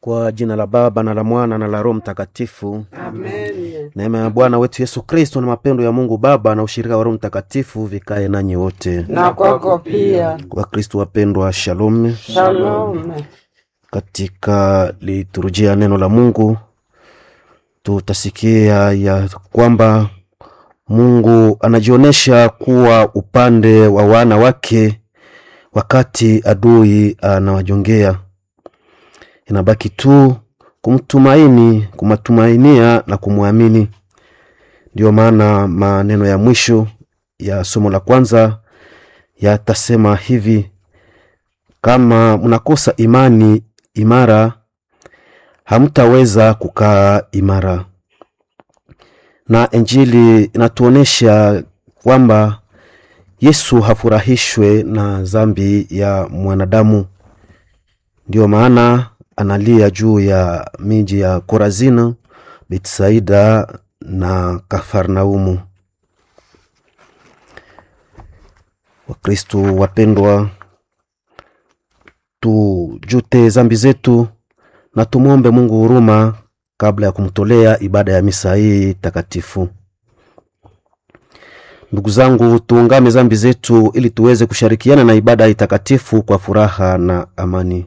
Kwa jina la Baba na la Mwana na la Roho Mtakatifu. Amen. Neema ya Bwana wetu Yesu Kristo na mapendo ya Mungu Baba na ushirika wa Roho Mtakatifu vikae nanyi wote. Na kwako pia. Wakristo wapendwa, shalom. Shalom. Katika liturujia ya neno la Mungu tutasikia ya kwamba Mungu anajionyesha kuwa upande wa wana wake wakati adui anawajongea. Inabaki tu kumtumaini, kumatumainia na kumwamini. Ndiyo maana maneno ya mwisho ya somo la kwanza yatasema hivi: kama mnakosa imani imara, hamtaweza kukaa imara. Na Injili inatuonesha kwamba Yesu hafurahishwe na dhambi ya mwanadamu. Ndiyo maana analia juu ya miji ya Korazini, Betsaida na Kafarnaumu. Wakristo wapendwa, tujute zambi zetu na tumwombe Mungu huruma kabla ya kumtolea ibada ya misa hii takatifu. Ndugu zangu, tuungame zambi zetu ili tuweze kushirikiana na ibada hii takatifu kwa furaha na amani.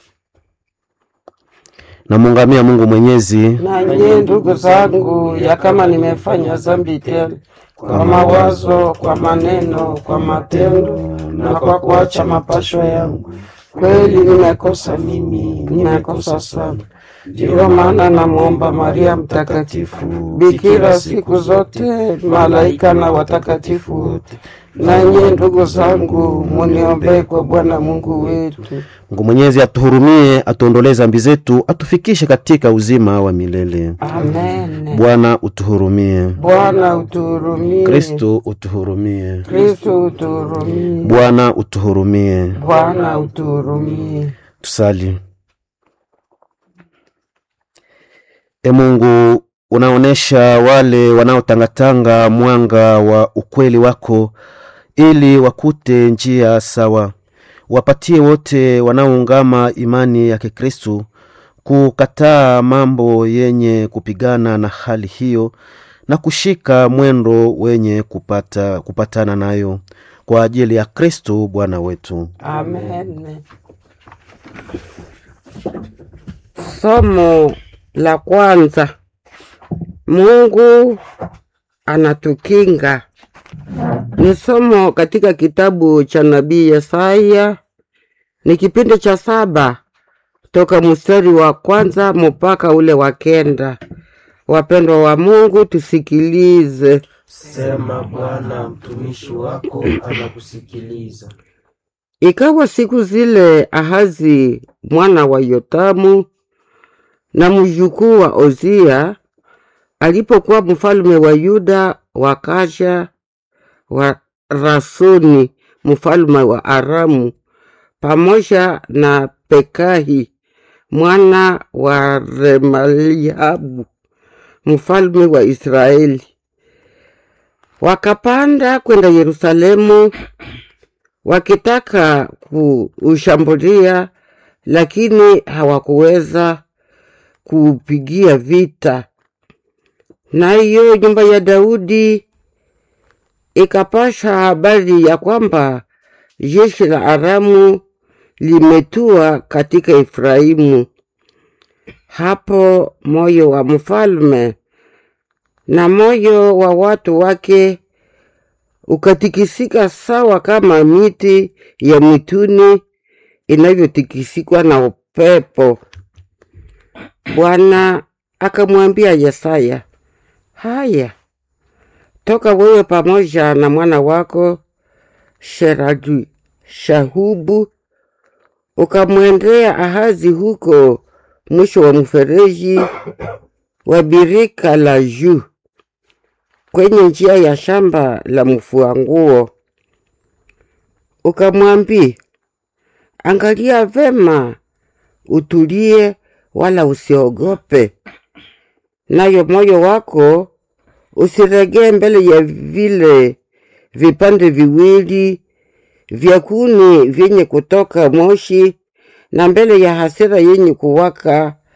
Namuungamia Mungu Mwenyezi Na nyie ndugu zangu, ya kama nimefanya dhambi tele kwa mawazo, kwa maneno, kwa matendo na kwa kuacha mapasho yangu, kweli nimekosa mimi, nimekosa sana. Ndiyo maana namwomba Maria Mtakatifu, bikira siku zote, malaika na watakatifu wote, na nyie ndugu zangu, muniombee kwa Bwana Mungu wetu. Mungu Mwenyezi atuhurumie, atuondolee zambi zetu, atufikishe katika uzima wa milele. Amen. Bwana utuhurumie. Bwana utuhurumie. Kristo utuhurumie. Kristo utuhurumie. Bwana utuhurumie. Bwana utuhurumie. Tusali. E Mungu, unaonesha wale wanaotangatanga mwanga wa ukweli wako ili wakute njia sawa. Wapatie wote wanaoungama imani ya Kikristu kukataa mambo yenye kupigana na hali hiyo na kushika mwendo wenye kupata, kupatana nayo kwa ajili ya Kristu Bwana wetu. Amen. Somo la kwanza. Mungu anatukinga. Ni somo katika kitabu cha nabii Yesaya, ni kipindi cha saba toka mstari wa kwanza mpaka ule wa kenda. Wapendwa wa Mungu, tusikilize. Sema Bwana, mtumishi wako anakusikiliza. Ikawa siku zile Ahazi mwana wa Yotamu na mjukuu wa Ozia alipokuwa mfalme wa Yuda, wakaja wa Rasoni mfalme wa Aramu pamoja na Pekahi mwana wa Remaliabu mfalme wa Israeli, wakapanda kwenda Yerusalemu wakitaka kuushambulia, lakini hawakuweza kuupigia vita. Nayo nyumba ya Daudi ikapasha habari ya kwamba jeshi la Aramu limetua katika Efraimu. Hapo moyo wa mfalme na moyo wa watu wake ukatikisika sawa kama miti ya mwituni inavyotikisikwa na upepo. Bwana akamwambia Yesaya, haya, toka wewe pamoja na mwana wako Sheraju Shahubu ukamwendea Ahazi huko mwisho wa mfereji wa birika la juu kwenye njia ya shamba la mfua nguo, ukamwambia, angalia vema, utulie, wala usiogope, nayo moyo wako usiregee mbele ya vile vipande viwili vya kuni vyenye kutoka moshi na mbele ya hasira yenye kuwaka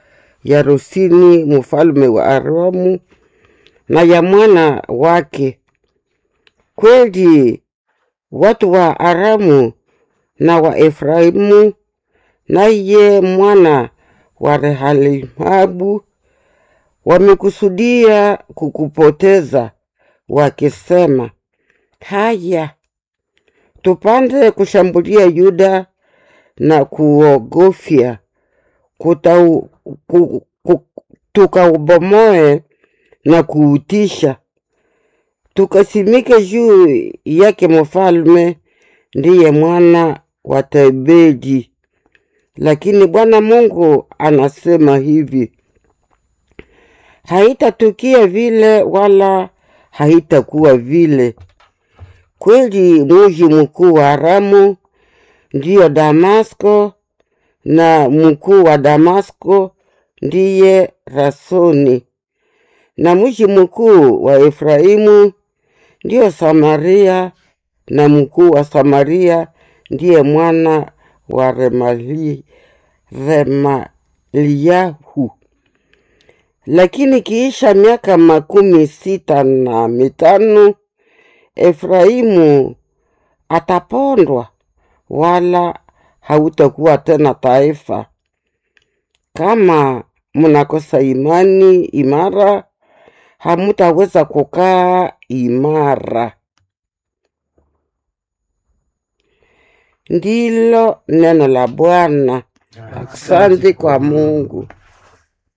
ya Rosini mfalme wa Aramu na ya mwana wake. Kweli watu wa Aramu na wa Efraimu naye mwana wa Rehalimabu wamekusudia kukupoteza, wakisema, haya tupande kushambulia Yuda na kuogofya kutau- ku- ku- tukaubomoe na kuutisha, tukasimike juu yake mfalme, ndiye mwana wa Tebedi. Lakini Bwana Mungu anasema hivi, haitatukia vile wala haitakuwa vile. Kweli muji mkuu wa Aramu ndiyo Damasko, na mkuu wa Damasko ndiye Rasoni, na mji mkuu wa Efraimu ndiyo Samaria, na mkuu wa Samaria ndiye mwana wa Remali, Remaliahu. Lakini kiisha miaka makumi sita na mitano Efraimu atapondwa, wala hautakuwa tena taifa. Kama mnakosa imani imara, hamutaweza kukaa imara. Ndilo neno la Bwana. Asante kwa Mungu.